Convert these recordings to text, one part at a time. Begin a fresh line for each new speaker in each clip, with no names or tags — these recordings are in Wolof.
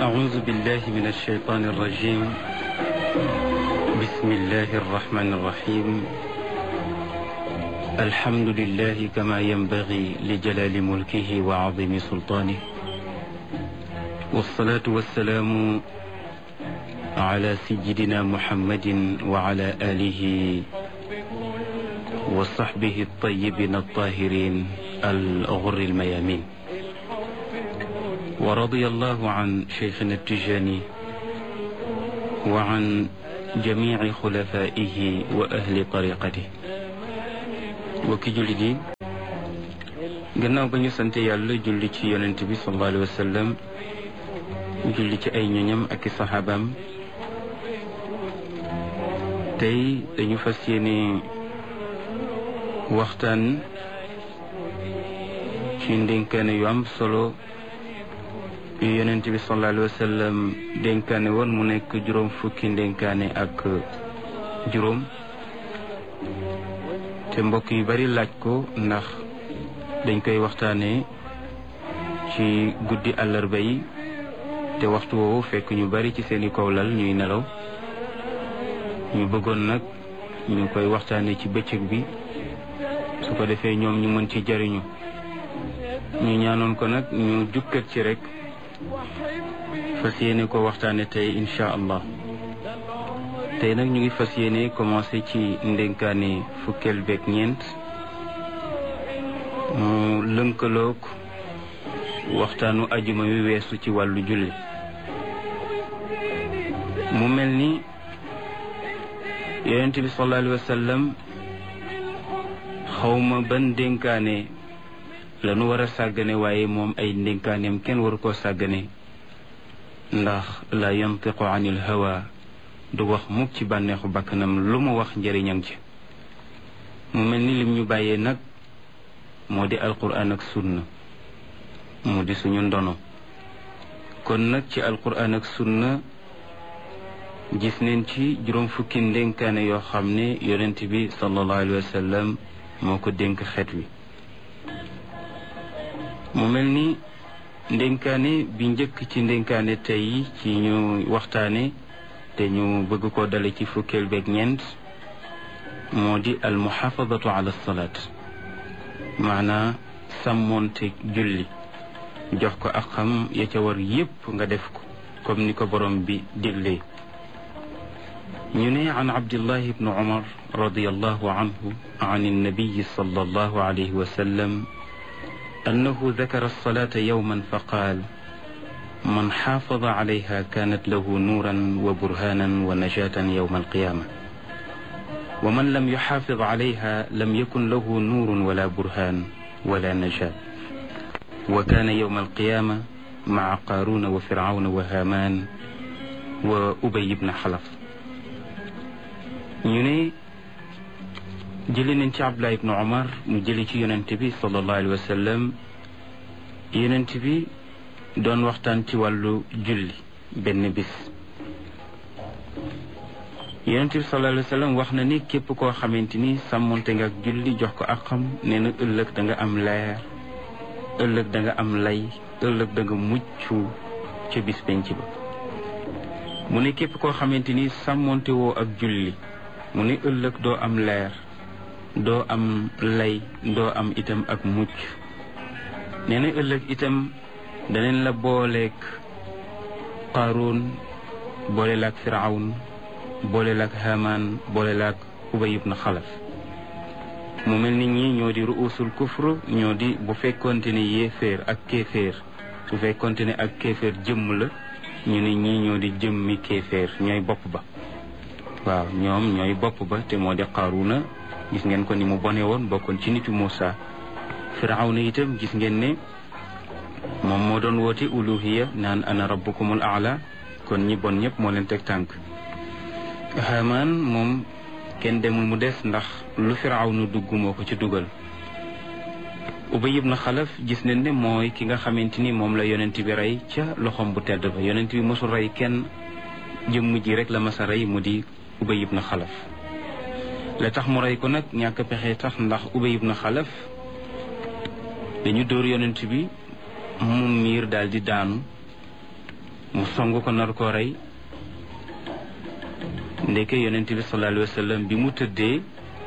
أعوذ بالله من الشيطان الرجيم بسم الله الرحمن الرحيم الحمد لله كما ينبغي لجلال ملكه وعظيم سلطانه والصلاة والسلام على سيدنا محمد وعلى آله وصحبه الطيبين الطاهرين الغر الميامين ورضي الله عن شيخنا التجاني وعن جميع خلفائه وأهل طريقته وكي جلدي gannaaw ba ñu sant yàlla julli ci yonent bi sallallahu alayhi wa sallam julli ci ay ñoñam ak i saxaabaam tey dañu fas yéene waxtaan ci ndénkaane yu am solo yu yonent bi sallallahu alayhi wa sallam dénkaane woon mu nekk juróom fukki ndénkaane ak juróom te mbokk yu bari laaj ko ndax dañ koy waxtaane ci guddi àllarba yi te waxtu woowu fekk ñu bari ci seeni kawlal ñuy nelaw ñu bëggoon nag ñu koy waxtaane ci bëccëg bi su ko defee ñoom ñu mën ci jariñu ñu ñaanoon ko nag ñu jukkat ci rek fas yéene ko waxtaane tey incha allah tey nag ñu ngi fas yéene commencé ci ndénkaane fukkeel beeg ñeent mu lënkaloog waxtaanu ajuma wi weesu ci wàllu julli mu mel ni yonent bi sallallahu alayhi wa sallam xawma ban ndénkaane la nu war a sàggane waaye moom ay ndénkaaneem kenn waru koo sàggane ndax la yantiqu anil hawa du wax mukk ci bànneexu bakkanam lu mu wax njëriñam ci mu mel ni lim ñu bàyyee nag moo di alquran ak sunna mu di suñu ndono kon nag ci alquran ak sunna gis neen ci juróom fukki ndénkaane yoo xam ne yonent bi sallallahu alayhi wa sallam moo ko dénk xeet wi mu mel ni ndénkaane bi njëkk ci ndénkaane tey ci ñu waxtaane te ñu bëgg ko dale ci fukkeel beeg ñeent moo di al muxaafadatu ala salaat maanaa sàmmoonte julli jox ko ak xam ya ca war yépp nga def ko comme ni ko borom bi diglee ñu ne an abdillah ibnu umar radiallahu anhu an annabiyi sallallahu alayhi wa sallam أنه ذكر الصلاة يوما فقال من حافظ عليها كانت له نورا وبرهانا ونجاة يوم القيامة ومن لم يحافظ عليها لم يكن له نور ولا برهان ولا نجاة وكان يوم القيامة مع قارون وفرعون وهامان وأبي بن حلف يني jëli nañ ci abdullah ibnu omar mu jëli ci yonent bi sallallahu alayhi wa sallam yonent bi doon waxtaan ci wàllu julli benn bis yonent bi sallallahu alayhi wa sallam wax na ni képp koo xamante ni sàmmonte nga ak julli jox ko ak xam nee na ëllëg da nga am leer ëllëg da nga am lay ëllëg da nga mucc ca bis penc ba mu ne képp koo xamante ni sàmmonte woo ak julli mu ne ëllëg doo am leer doo am lay doo am itam ak mucc nee na ëllëg itam daneen la booleek qaaruun boole laak firawn boole laak hamaan boole laak ubay ibn xalaf mu mel ni ñi ñoo di ruusul kufr ñoo di bu fekkonte ne yéeféer ak kéeféer su fekkonte ne ak kéeféer jëmm la ñu ne ñii ñoo di jëmmi kéeféer ñooy bopp ba waaw ñoom ñooy bopp ba te moo di qaaruuna gis ngeen ko ni mu bone woon bokkoon ci nitu Muusa firawna itam gis ngeen ne moom moo doon woote uluhiya naan ana rabbukumul aala kon ñi bon ñëpp moo leen teg tànk Haamaan moom kenn demul mu des ndax lu firawna dugg moo ko ci dugal Ubay ibn Xalaf gis nañ ne mooy ki nga xamante ni moom la yonent bi rey ca loxoom bu tedd ba yonent bi mosul rey kenn jëmm ji rek la masa rey mu di Ubay ibn Xalaf la tax mu rey ko nag ñàkk pexe tax ndax ubay ibn xalaf dañu dóor yonent bi mu miir daal di daanu mu song ko nar koo rey ndeke yonent bi sallallahu alayhi wa sallam bi mu tëddee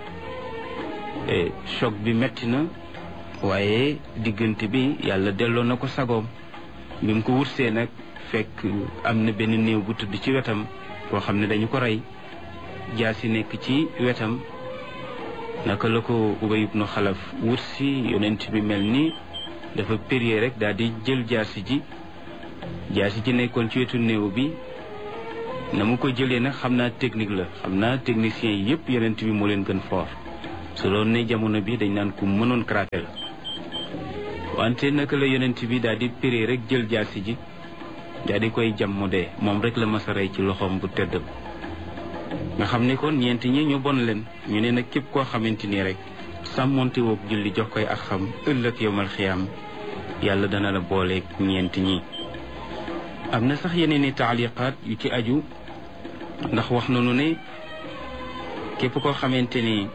choc bi metti na waaye diggante bi yàlla delloo na ko sagoom bi mu ko wursee nag fekk am na benn néew bu tëdd ci wetam koo xam ne dañu ko rey jaasi nekk ci wetam naka la ko Ubay ibnu Xalaf wursi yonent bi mel ni dafa périer rek daal di jël jaasi ji jaasi ji nekkoon ci wetu néew bi na mu ko jëlee nag xam naa technique la xam naa technicien yi yëpp yonent bi moo leen gën fort su doon ne jamono bi dañ naan ku mënoon karaté la wante naka la yonent bi daal di péré rek jël jaasi ji daal di koy jam mu dee moom rek la mas a rey ci loxoom bu tëddam nga xam ne kon ñeenti ñi ñu bon leen ñu ne nag képp koo xamante ni rek sàmmonte woog julli jox koy ak xam ëllëg yowmal xiyaam yàlla dana la booleeg ñeenti ñi am na sax yeneen i taaliqaat yu ci aju ndax wax nañu ne képp koo xamante ni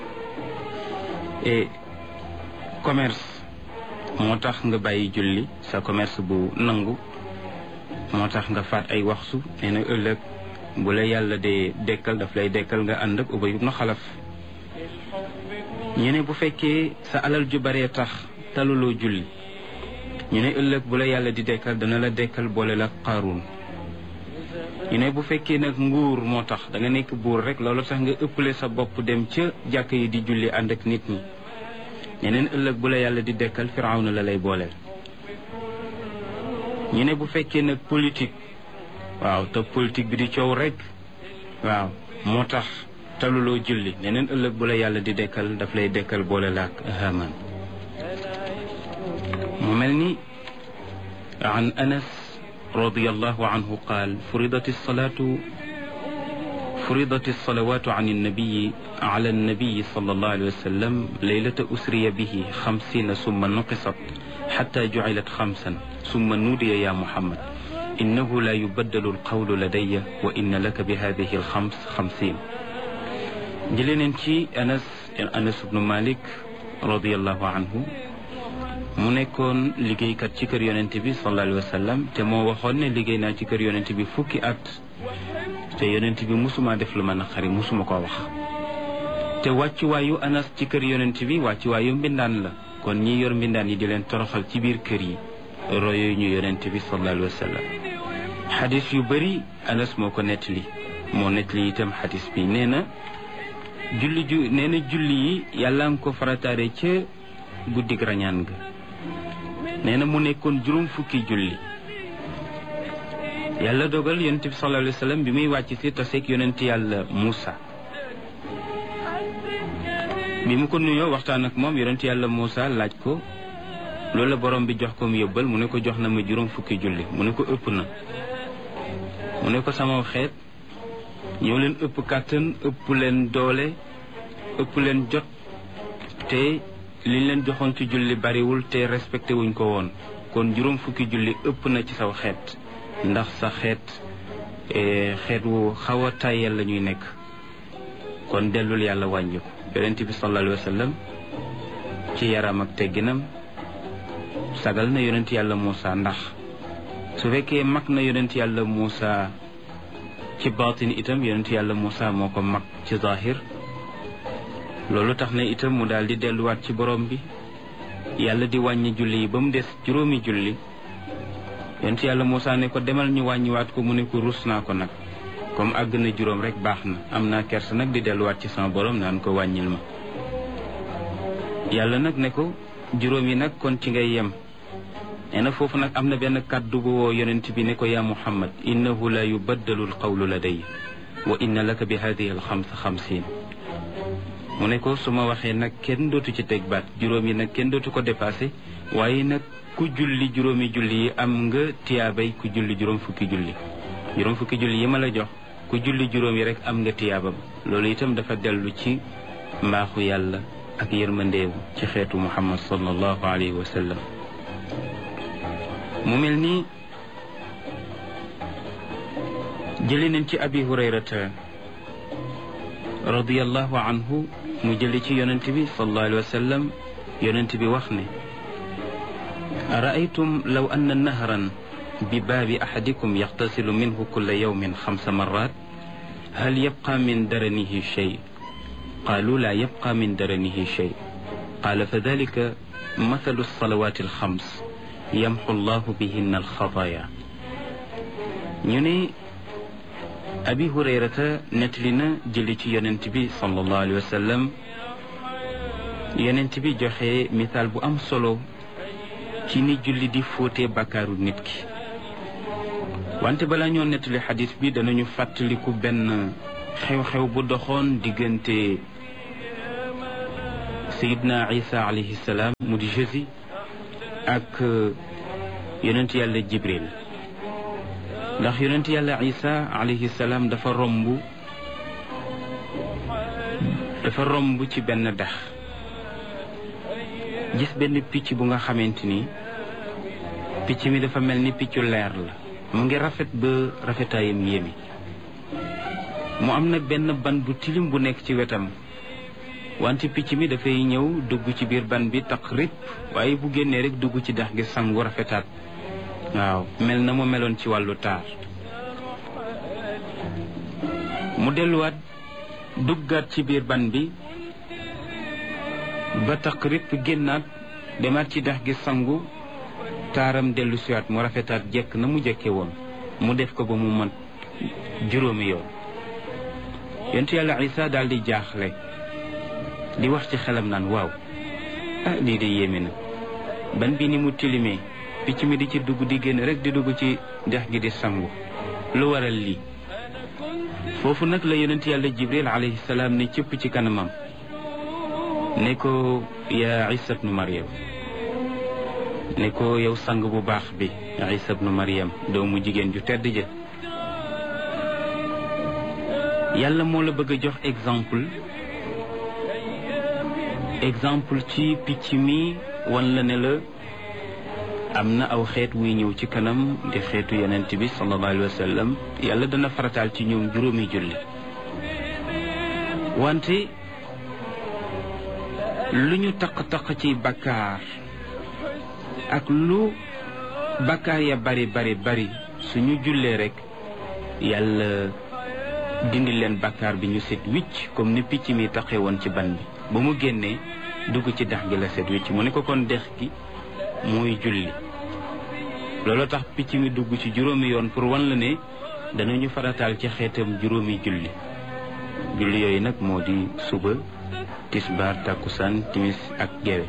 commerce moo tax nga bàyyi julli sa commerce bu nangu moo tax nga faat ay waxtu nee na ëllëg bu la yàlla dee dekkal daf lay dekkal nga ànd ak Ubay ibnu Xalaf ñu ne bu fekkee sa alal ju baree tax taluloo julli ñu ne ëllëg bu la yàlla di dekkal dana la dekkal boole la Qaaruun ñu ne bu fekkee nag nguur moo tax da nga nekk buur rek loolu tax nga ëppale sa bopp dem ca jàkk yi di julli ànd ak nit ñi ñeneen ëllëg bu la yàlla di dekkal Firawna la lay booleel ñu ne bu fekkee nag politique waaw te politique bi di coow rek waaw moo tax taluloo julli neneen ëllëg bu la yàlla di dekkal daf lay dekkal boole la ak Haamaan mu mel ni an Anas radiyallahu anhu qaal furidat as-salaatu فرضت الصلوات عن النبي على النبي صلى الله عليه وسلم ليلة أسري به خمسين ثم نقصت حتى جعلت خمسا ثم نودي يا محمد إنه لا يبدل القول لدي وإن لك بهذه الخمس خمسين جلين أنس أنس بن مالك رضي الله عنه mu nekkoon liggéeykat ci kër yonent bi sallallahu alayhi wa sallam te moo waxoon ne liggéey naa ci kër yonent bi fukki at te yonent bi musuma def lu ma naqari musuma koo wax te wàccuwaayu anas ci kër yonent bi wàccuwaayu mbindaan la kon ñi yor mbindaan yi di leen toroxal ci biir kër yi royo ñu yonent bi sallallahu alayhi wa sallam xadis yu bëri anas moo ko nettali moo nettali itam xadis bi nee na julli ju nee na julli yi yàlla nga ko farataare ca guddig rañaan ga nee na mu nekkoon juróom fukki julli yàlla dogal yonent bi sallallahu alayhi wa sallam bi muy wàcc si taseeg yonent yàlla Moussa bi mu ko nuyoo waxtaan ak moom yonent yàlla Moussa laaj ko loolu la borom bi jox ko mu yóbbal mu ne ko jox na ma juróom fukki julli mu ne ko ëpp na mu ne ko sama xeet ñoo leen ëpp kàttan ëpp leen doole ëpp leen jot te liñ leen joxoon ci julli bariwul te respecté wuñ ko woon kon juróom fukki julli ëpp na ci saw xeet ndax sa xeet xeet wu xaw a tàyyel la ñuy nekk kon dellul yàlla wàññi ko yonent bi sallallahu alayhi wa sallam ci yaram ak tegginam sagal na yonent yàlla Moussa ndax su fekkee mag na yonent yàlla Moussa ci baatin itam yonent yàlla Moussa moo ko mag ci zahir loolu tax na itam mu daal di delluwaat ci borom bi yàlla di wàññi julli yi ba mu des juróomi julli yonent yàlla Moussa ne ko demal ñu wàññiwaat ko mu ne ko rus naa ko nag comme àgg na juróom rek baax na am naa kersa nag di delluwaat ci sama borom naan ko wàññil ma yàlla nag ne ko juróom yi nag kon ci ngay yem nee na foofu nag am na benn kàddu bu woo yonent bi ne ko yaa muhammad innahu la yubaddalu alqawlu laday wa inna laka bi hadihi alxamsa xamsin mu ne ko su ma waxee nag kenn dootu ci teg baat juróom yi nag kenn dootu ko dépassé waaye nag ku julli juróomi julli yi am nga tiyaabay ku julli juróom fukki julli juróom fukki julli yi ma la jox ku julli juróom yi rek am nga tiyaabam loolu itam dafa dellu ci mbaaxu yàlla ak yërmandeewu ci xeetu muhammad sallallahu alayhi wa sallam mu mel ni jëli nañ ci abi hurayrata radiyallahu anhu mu jëli ci yonent bi sallallahu alayhi wa sallam yonent bi wax ne araaytum law anna nahran بباب أحدكم يغتسل منه كل يوم خمس مرات هل يبقى من درنه شيء قالوا لا يبقى من درنه شيء قال فذلك مثل الصلوات الخمس يمحو الله بهن الخطايا ñu abi hurayrata nettali na jëli ci yonent bi sallallahu alayhi wa sallam yonent bi joxe misaal bu am solo ci ni julli di fóote bàkkaaru nit ki wante balaa ñoo nettali xadis bi danañu fàttaliku benn xew-xew bu doxoon diggante sayidna isa alayhi salaam mu di jésus ak yonent yàlla jibril ndax yonent yàlla isa alayhi salaam dafa romb dafa romb ci benn dex gis benn picc bu nga xamante ni picc mi dafa mel ni piccu leer la mu ngi rafet ba rafetaayam yéemi mu am nag benn ban bu tilim bu nekk ci wetam wante picc mi dafay ñëw dugg ci biir ban bi tax rip waaye bu génnee rek dugg ci dex gi sangu rafetaat waaw mel na mu meloon ci wàllu taar mu delluwaat duggaat ci biir ban bi ba tax répp génnaat demaat ci dex gi sangu taaram dellu siwaat mu rafetaat jekk na mu jekke woon mu def ko ba mu mat juróomi yoon yontu yàlla isa daal di jaaxle di wax ci xelam naan waaw ah lii de yéeme na ban bi ni mu tilimee picc mi di ci dugg di génn rek di dugg ci dex gi di sangu lu waral lii foofu nag la yonent yàlla jibril alayhi salaam ne cëpp ci kanamam ne ko yaa isa bnu mariam ne ko yow sang bu baax bi isa bnu mariam doomu jigéen ju tedd ja yàlla moo la bëgg a jox exemple exemple ci picc mi wan la ne la am na aw xeet wuy ñëw ci kanam di xeetu yonent bi sallallahu alayhi wa sallam yàlla dana farataal ci ñoom juróomi julli wante lu ñu taq-taq ci bakkaar ak lu bakkaar ya bari bari bari suñu jullee rek yàlla dindi leen bakkaar bi ñu set wicc comme ni picc mi taqee woon ci ban bi ba mu génnee dugg ci dex gi la set wicc mu ne ko kon dex gi mooy julli loolu tax picc mi dugg ci juróomi yoon pour wan la ne danañu farataal ci xeetam juróomi julli julli yooyu nag moo di suba tisbaar takkusaan timis ak gewe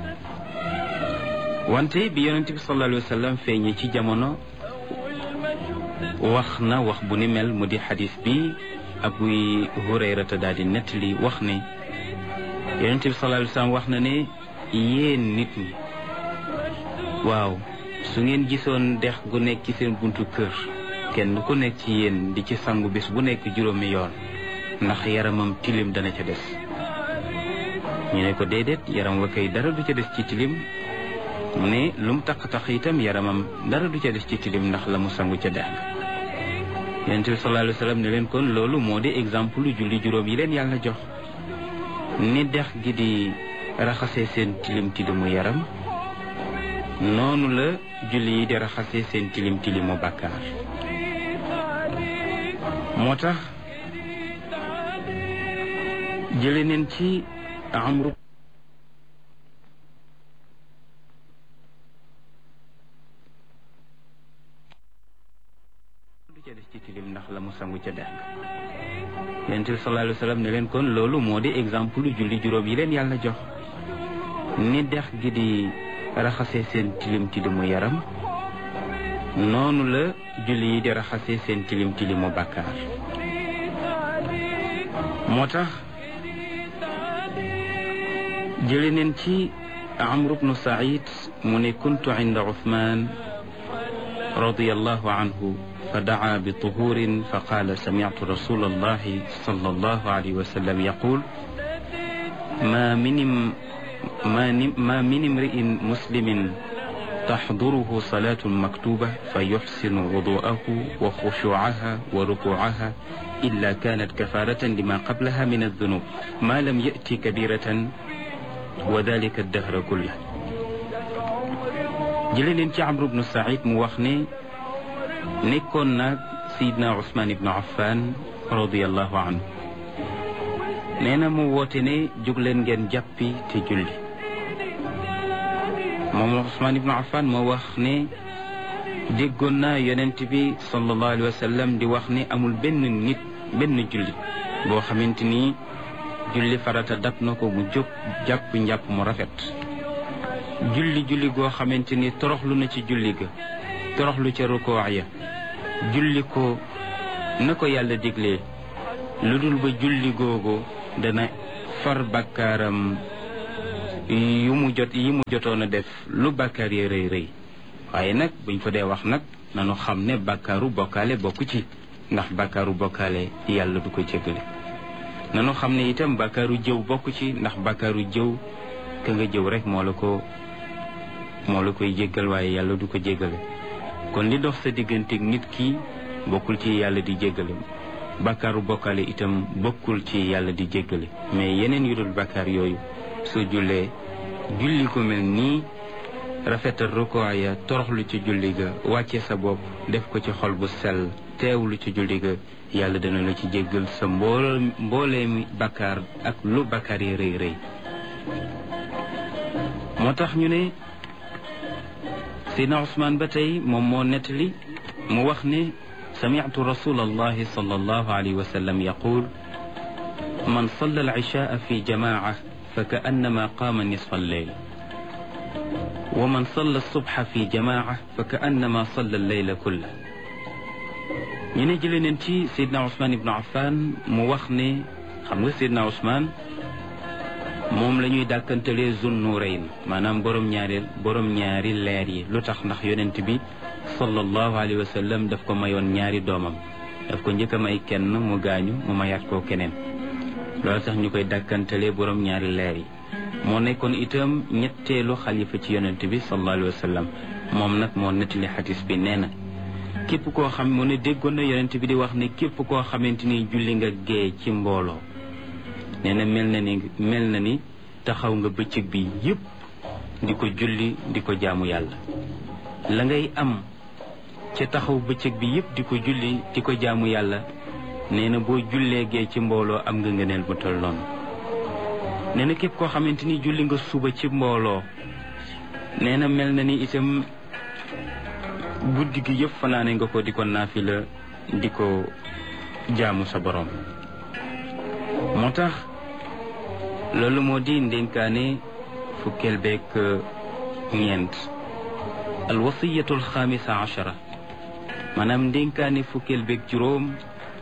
wante bi yonent bi sallallahu alayhi wa sallam feeñee ci jamono wax na wax bu ni mel mu di xadis bi abu hurayrata daal di nettali wax ne yonent bi sallallahu alayhi wa sallam wax na ne yéen nit ñi waaw su ngeen gisoon dex gu nekk ci seen buntu kër kenn ku nekk ci yéen di ci sangu bés bu nekk juróomi yoon ndax yaramam tilim dana ca des ñu ne ko déedéet yaram wa kay dara du ca des ci tilim mu ne lu mu taq-taq itam yaramam dara du ca des ci tilim ndax la mu sangu ca dex ga yonent bi sallallahu alayhi wa sallam ne leen kon loolu moo di exemple lu julli juróom yi leen yàlla jox ni dex gi di raxasee seen tilim tilimu yaram noonu la julli yi di raxasee seen tilim tilimu bàkkaar moo tax jële neen ci amru du ca des ci tilim ndax la mu sangu ca dex ga yonent bi sallallahu alayhi wa sallam ne leen kon loolu moo di exemple lu julli juróom yi leen yàlla jox ni dex gi di raxasee seen tilim tilimu yaram noonu la julli yi di raxasee seen tilim tilimu bàkkaar moo tax jële neen ci amru bnu said mu ne kuntu inda uthman radiallahu anhu fa daa bi tuhurin fa qaala samitu rasul allahi sal allahu alayhi wa sallam yaqul ma minim ما من امرئ مسلم تحضره صلاة مكتوبة فيحسن وضوءه وخشوعها وركوعها إلا كانت كفارة لما قبلها من الذنوب ما لم يأتي كبيرة وذلك الدهر كله جلين انت عمرو بن سعيد موخني nekkoon nag sayidna Usmaan ibnu Affan radiallahu anhu nee na mu woote ne jóg leen ngeen jàppi te julli moom Usmaan ibnu Affan moo wax ne déggoon naa yonent bi sallallahu alayhi wa sallam di wax ne amul benn nit benn julli boo xamante ni julli farata dab na ko mu jóg jàpp njàpp mu rafet julli julli goo xamante ni toroxlu na ci julli ga toroxlu ca rukoo ya julli ko na ko yàlla diglee lu dul ba julli googu dana far bàkkaaram yu mu jot yi mu jotoon a def lu bàkkaar yi rëy rëy waaye nag buñ ko dee wax nag nanu xam ne bàkkaaru bokkaale bokku ci ndax bàkkaaru bokkaale yàlla du ko jéggale nanu xam ne itam bàkkaaru jëw bokku ci ndax bàkkaaru jëw ka nga jëw rek moo la ko moo la koy jéggal waaye yàlla du ko jéggale kon li dox sa digganteeg nit ki bokkul ci yàlla di jéggale bàkkaaru bokkaale itam bokkul ci yàlla di jéggale mais yeneen yu dul bàkkaar yooyu soo jullee julli ko mel nii rafetal rukoo ya toroxlu ci julli ga wàcce sa bopp def ko ci xol bu sell teewlu ci julli ga yàlla dana la ci jéggal sa mbool mbooleemi bàkkaar ak lu bàkkaar yi rëy rëy moo tax ñu ne Seydina Ousmane ba tey moom moo nettali mu wax ne sami'tu rasul allahi sallallahu alayhi wa sallam yaqul man salla al-ishaa fi jamaaca fa ka'annama qaama nisfa al-layl wa man salla as-subha fi jamaaca fa ka'annama salla al-layla kullahu ñu ne jëlee neen ci Seydina Ousmane ibnu Affan mu wax ne xam nga Seydina Ousmane moom la ñuy dàkkantalee Zunnuurayn maanaam borom ñaari borom ñaari leer yi lu tax ndax yonent bi sallallahu alayhi wa sallam daf ko mayoon ñaari doomam daf ko njëkk a may kenn mu gaañu mu mayaat koo keneen loolu tax ñu koy dàkkantalee borom ñaari leer yi moo nekkoon itam ñetteelu xalifa ci yonent bi sallallahu alayhi wa sallam moom nag moo nettali xadis bi nee na képp koo xam mu ne déggoon na yonent bi di wax ne képp koo xamante ni julli nga gee ci mbooloo nee na mel na ni mel na ni taxaw nga bëccëg bi yépp di ko julli di ko jaamu yàlla la ngay am ca taxaw bëccëg bi yépp di ko julli di ko jaamu yàlla nee na boo jullee gee ci mbooloo am nga ngëneel bu tol noonu nee na képp koo xamante ni julli nga suba ci mbooloo nee na mel na ni itam guddi gi yëpp fanaane nga ko di ko naafila di ko jaamu sa borom moo tax loolu moo di ndénkaane fukkeel beeg ñeent alwasiyatu alxaamisa achara maanaam ndénkaane fukkeel beeg juróom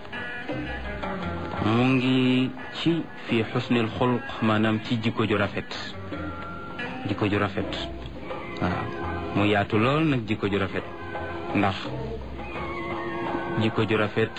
mu ngi ci fi xusnil xulq maanaam ci jikko ju rafet jikko ju rafet waaw mu yaatu lool nag jikko ju rafet ndax jikko ju rafet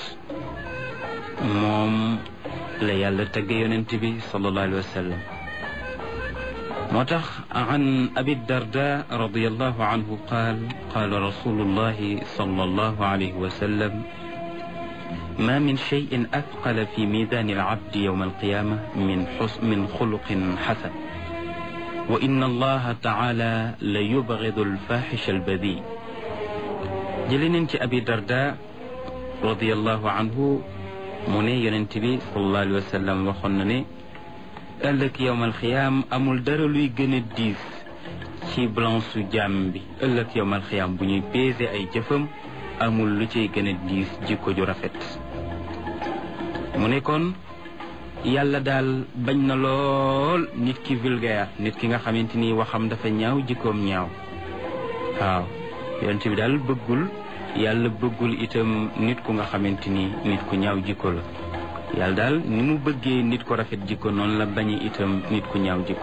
moom la yàlla tagge yonent bi sallallahu alayhi wa sallam moo tax an abi darda radiallahu anhu qaal qaala rasulullahi sallallahu alayhi wa sallam ما من شيء أثقل في ميزان العبد يوم القيامة من حسن من خلق حسن وإن الله تعالى ليبغض الفاحش البذيء جلين أبي درداء رضي الله عنه mu ne yonent bi sallallahu alayhi wa sallam waxoon na ne ëllëg yowmal xiyaam amul dara luy gën a diis ci balance su jàmm bi ëllëg yowmal xiyaam bu ñuy peese ay jëfam amul lu ciy gën a diis jikko ju rafet mu ne kon yàlla daal bañ na lool nit ki vulgaire nit ki nga xamante ni waxam dafa ñaaw jikkoom ñaaw waaw yonent bi daal bëggul yàlla bëggul itam nit ku nga xamante ni nit ku ñaaw jikko la yàlla daal ni mu bëggee nit ku rafet jikko noonu la bañe itam nit ku ñaaw jikko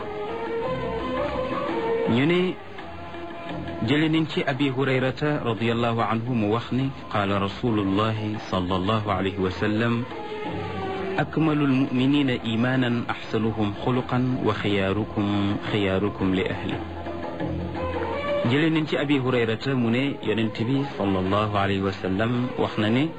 ñu ne jële nañ ci abi hurayrata radiallahu anhu mu wax ne qaala rasulullahi sallallahu alayhi wa sallam akmalu almuminina imanan axsanuhum xuluqan wa xiyaarukum xiyaarukum li ahli jëlee nañ ci abi hurayrata mu ne yonent bi sallallahu alayhi wa sallam wax na ne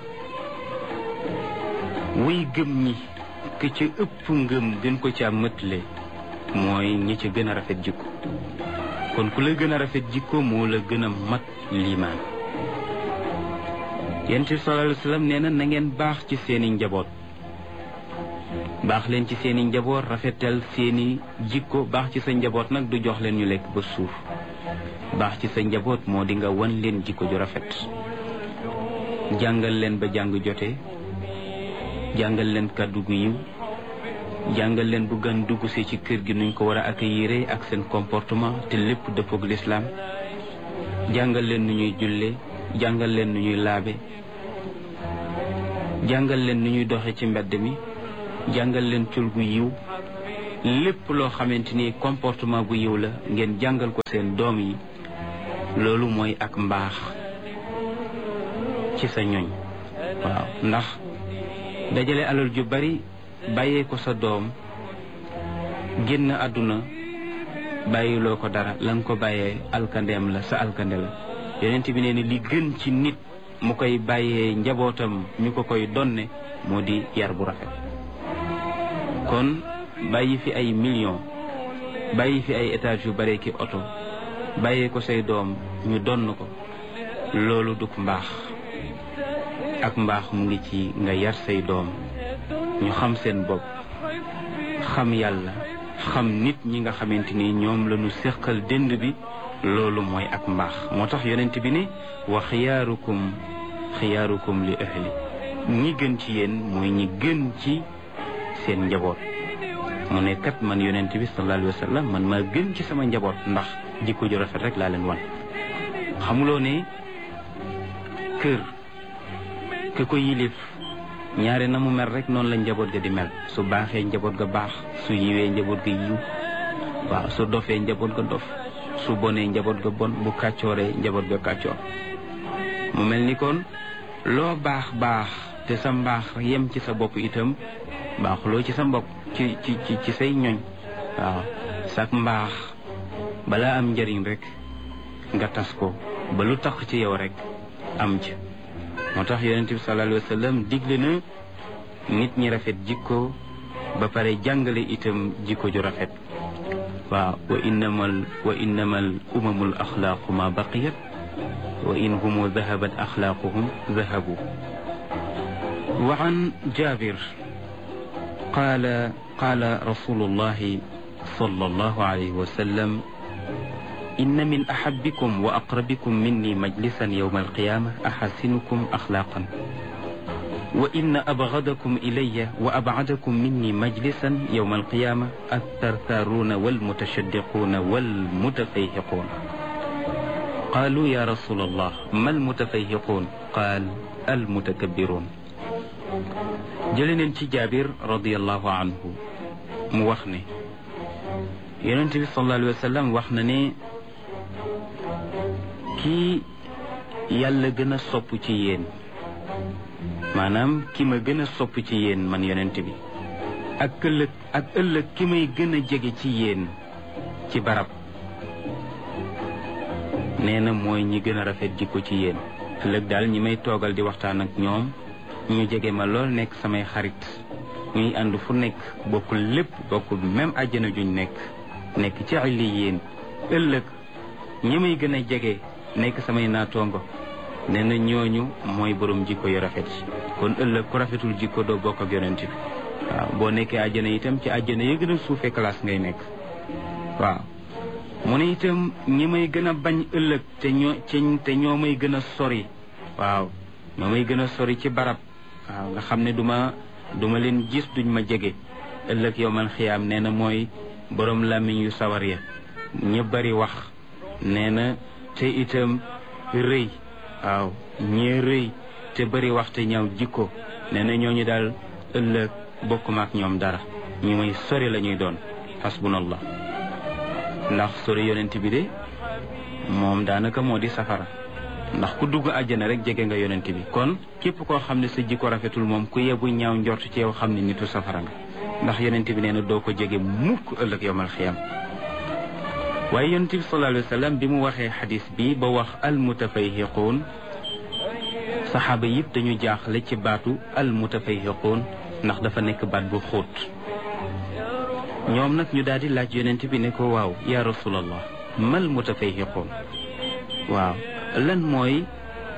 way gëm ñi ke ca ëpp ngëm gën ko ca mëtle mooy ñi ca gën a rafet jikko kon ku la gën a rafet jikko moo la gën a mat liimaan yonent bi sallallahu alayhi wa sallam nee na na ngeen baax ci seeni njaboot baax leen ci seeni njaboot rafetal seeni jikko baax ci sa njaboot nag du jox leen ñu lekk ba suuf baax ci sa njaboot moo di nga wan leen jikko ju rafet jàngal leen ba jàng jote jàngal leen kàddu gu yiw jàngal leen bu gan dugg si ci kër gi nuñ ko war a accueillir ak seen comportement te lépp dëppoog lislaam jàngal leen nu ñuy julle jàngal leen nu ñuy laabe jàngal leen nu ñuy doxe ci mbedd mi jàngal leen col gu yiw lépp loo xamante ni comportement bu yiw la ngeen jàngal ko seen doom yi loolu mooy ak mbaax ci sa ñoñ waaw ndax dajale alal ju bari bàyyee ko sa doom génn àdduna bàyyiloo ko dara la nga ko bàyyee alkandeem la sa alkande la yonent bi nee ni li gën ci nit mu koy bàyyee njabootam ñu ko koy donne moo di yar bu rafet kon bàyyi fi ay millions bàyyi fi ay étages yu bare ki oto bàyyee ko say doom ñu donn ko loolu duk mbaax ak mbaax mu ngi ci nga yar say doom ñu xam seen bopp xam yàlla xam nit ñi nga xamante ni ñoom la ñu séqal dënd bi loolu mooy ak mbaax moo tax yonent bi ne wa xiyaarukum xiyaarukum li ahli ñi gën ci yéen mooy ñi gën ci seen njaboot mu ne kat man yonent bi sallallahu alayhi wa sallam man maa gën ci sama njaboot ndax jikko ju rafet rek laa leen wan xamuloo ne kër ke ko yilif ñaare na mu mel rek noonu la njaboot ga di mel su baaxee njaboot ga baax su yiwee njaboot ga yiw waaw su dofee njaboot ga dof su bonee njaboot ga bon bu kàccooree njaboot ga kàccoor mu mel ni kon loo baax baax te sa mbaax yem ci sa bopp itam baaxuloo ci sa mbokk ci ci ci ci say ñoñ waaw sak mbaax balaa am njëriñ rek nga tas ko ba lu tax ci yow rek am ci moo tax yonent bi sallallahu alayhi wa sallam digle na nit ñi rafet jikko ba pare jàngale itam jikko ju rafet waaw wa innamal wa innamal umamul axlaaqu ma baqiyat wa in humu dahabat axlaaquhum dahabu wa an jabir qaala qaala rasulullahi sallallahu alayhi wa sallam inna min ahabbikum wa aqrabikum minni majlisan yawma alqiyama axasinukum axlaaqan wa inna abgadakum ilayya wa abcadakum minni majlisan yawma alqiyama altartaaruuna walmutashaddiquuna walmutafayhiquun qaalu ya rasul allah ma almutafayhiquun qaal almutakabbiruun jële neen ci jaabir radiallahu anhu mu wax ne yonent bi sallallahu alayhi wa sallam wax na ne kii yàlla gën a sopp ci yéen maanaam ki ma gën a sopp ci yéen man yonent bi ak ëllëg ak ëllëg ki may gën a jege ci yéen ci barab nee na mooy ñi gën a rafet jikko ci yéen ëllëg daal ñi may toogal di waxtaan ak ñoom ñu jege ma lool nekk samay xarit ñuy ànd fu nekk bokkul lépp bokkul même àjjana juñ nekk nekk ci illi yéen ëllëg ñi may gën a jege nekk samay naatoongo nee na ñooñu mooy borom jikko yu rafet kon ëllëg ku rafetul jikko doo bokk ak yonent bi waaw boo nekkee àjjana itam ci àjjana yi gën a suufee classe ngay nekk waaw mu ne itam ñi may gën a bañ ëllëg te ñoo te ñoo may gën a sori waaw ñoo may gën a sori ci barab waaw nga xam ne duma duma leen gis duñ ma jege ëllëg yow man xiyaam nee na mooy borom làmmiñ yu sawar ya ñi bari wax nee na te itam rëy waaw ñee rëy te bari wax te ñaaw jikko nee na ñooñu daal ëllëg bokkuma ak ñoom dara ñu may sori la ñuy doon hasbunallah ndax sori yonent bi de moom daanaka moo di safara ndax ku dugg àjjana rek jege nga yonent bi kon képp koo xam ne sa jikko rafetul moom ku yebu ñaaw njort ci yow xam ne nitu safara nga ndax yonent bi nee na doo ko jege mukk ëllëg yowmal xiyam waaye yonent bi sallallahu alayhi wa sallam bi mu waxee xadis bi ba wax almutafayhiquun saxaaba yëpp dañu jaaxle ci baatu almutafayhiquun ndax dafa nekk baat bu xóot ñoom nag ñu daal di laaj yonent bi ne ko waaw ya rasulallah mal mutafayhiquun waaw lan mooy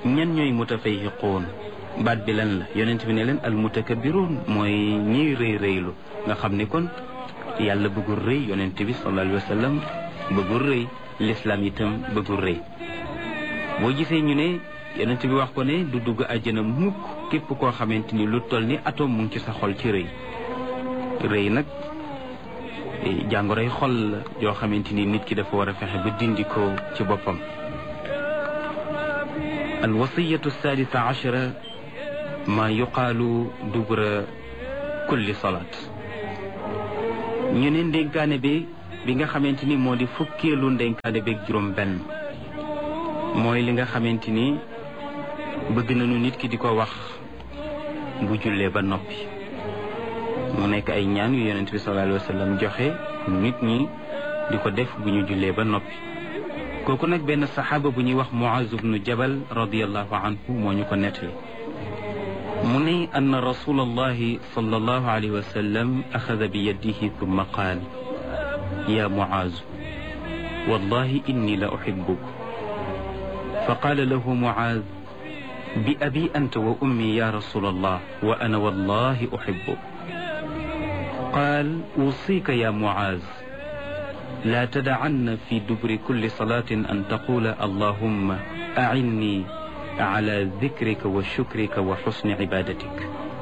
ñan ñooy mutafayhiquun baat bi lan la yonent bi ne leen al mutakabbiruun mooy ñiy rëy rëylu nga xam ni kon yàlla bëggul rëy yonent bi sallallahu alayhi wa sallam bëggul rëy lislaam itam bëggul rëy boo gisee ñu ne yonent bi wax ko ne du dugg àjjana mukk képp koo xamante ni lu toll ni atome mu ngi ci sa xol ci rëy rëy nag jàngoroy xol la yoo xamante ni nit ki dafa war a fexe ba dindi ko ci boppam alwasiyatu sadisa achara ma yuqaalu dubra kulli salaat ñu ne ndénkaane bi bi nga xamante ni moo di fukkeelu ndénkaane beeg juróom benn mooy li nga xamante ni bëgg nañu nit ki di ko wax bu jullee ba noppi mu nekk ay ñaan yu yonent bi sallallahu alayhi wa sallam joxe nit ñi di ko def bu ñu jullee ba noppi kooku nag benn saxaaba bu ñuy wax Muaz ibnu Jabal radiyallahu anhu moo ñu ko nettali mu ne ann rasul allahi sallallahu alayhi wa sallam axada bi yadihi thumma qaal ya Muaz wallahi inni la uhibbuk fa qaala lahu Muaz bi abi anta wa ummi ya rasul allah wa ana wallahi uhibbuk qaal usika ya Muaz لا تدعن في دبر كل صلاة أن تقول اللهم أعني على ذكرك وشكرك وحسن عبادتك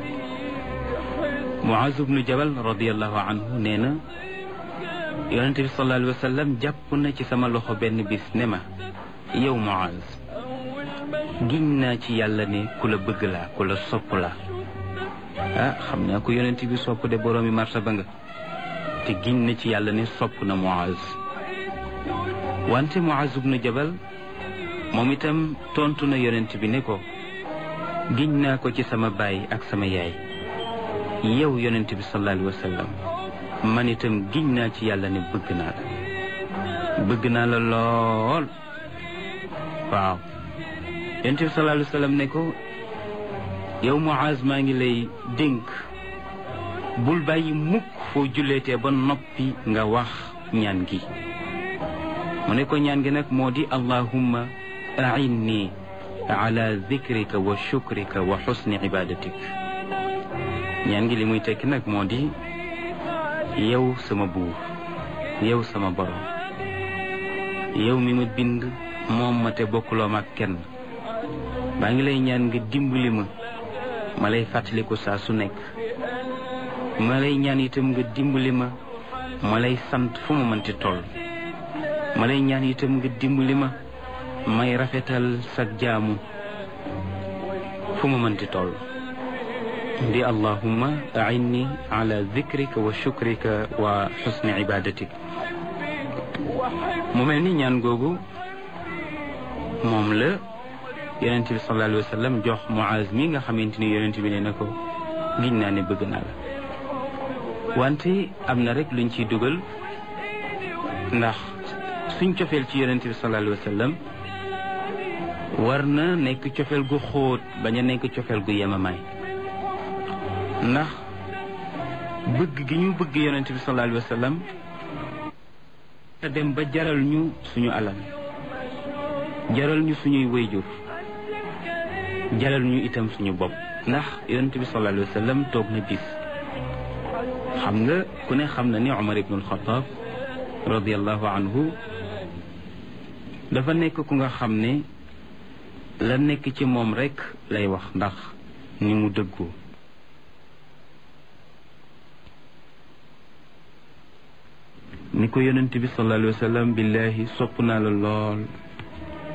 معاذ بن جبل رضي الله عنه نينا yonente bi sallallahu alayhi wa sallam jàpp na ci sama loxo benn bis ne ma yow Muaz giñ naa ci yàlla ne ku la bëgg laa ku la sopp laa ah xam naa ko yonente bi sopp de boroomi martaba nga te giñ na ci yàlla ne sopp na Muaz wante Muaz ibnu Jabal moom itam tontu na yonent bi ne ko giñ naa ko ci sama baay ak sama yaay yow yonent bi sallallahu alayhi wa sallam man itam giñ naa ci yàlla ne bëgg naa la bëgg naa la lool waaw yonent bi sallallahu alayhi wa sallam ne ko yow Muaz maa ngi lay dénk bul bàyyi mukk foo julleetee ba noppi nga wax ñaan gi mu ne ko ñaan gi nag moo di allahumma ainni ala zikrika wa shukrika wa xusni ibadatik ñaan gi li muy tekki nag moo di yow sama buur yow sama borom yow mi ma bind moom ma te bokkuloo ma ak kenn maa ngi lay ñaan nga dimbali ma ma lay fàttaliku saa su nekk ma lay ñaan itam nga dimbali ma ma lay sant fu ma mënti toll ma lay ñaan itam nga dimbali ma may rafetal sag jaamu fu ma mënti toll di allahumma ainni ala zikrika wa shukrika wa xusni ibadatik mu mel ni ñaan googu moom la yonent bi sallallahu alayhi wa sallam jox Muaz mi nga xamante ni yonent bi ne na ko giñ naa ne bëgg naa la wante am na rek luñ ciy dugal ndax suñ cofeel ci yonent bi sallallahu alayhi wa sallam war na nekk cofeel gu xóot bañ a nekk cofeel gu yemamaay ndax bëgg gi ñu bëgg yonent bi sallallahu alayhi wa sallam te dem ba jaral ñu suñu alal jaral ñu suñuy wayjur jaral ñu itam suñu bopp ndax yonent bi sallallahu alayhi wa sallam toog na bis xam nga ku ne xam na ni Umar ibnul Xataab radiallahu anhu dafa nekk ku nga xam ne la nekk ci moom rekk lay wax ndax ni mu dëggoo ni ko yonent bi sallallahu alayhi wa sallam billahi sopp naa la lool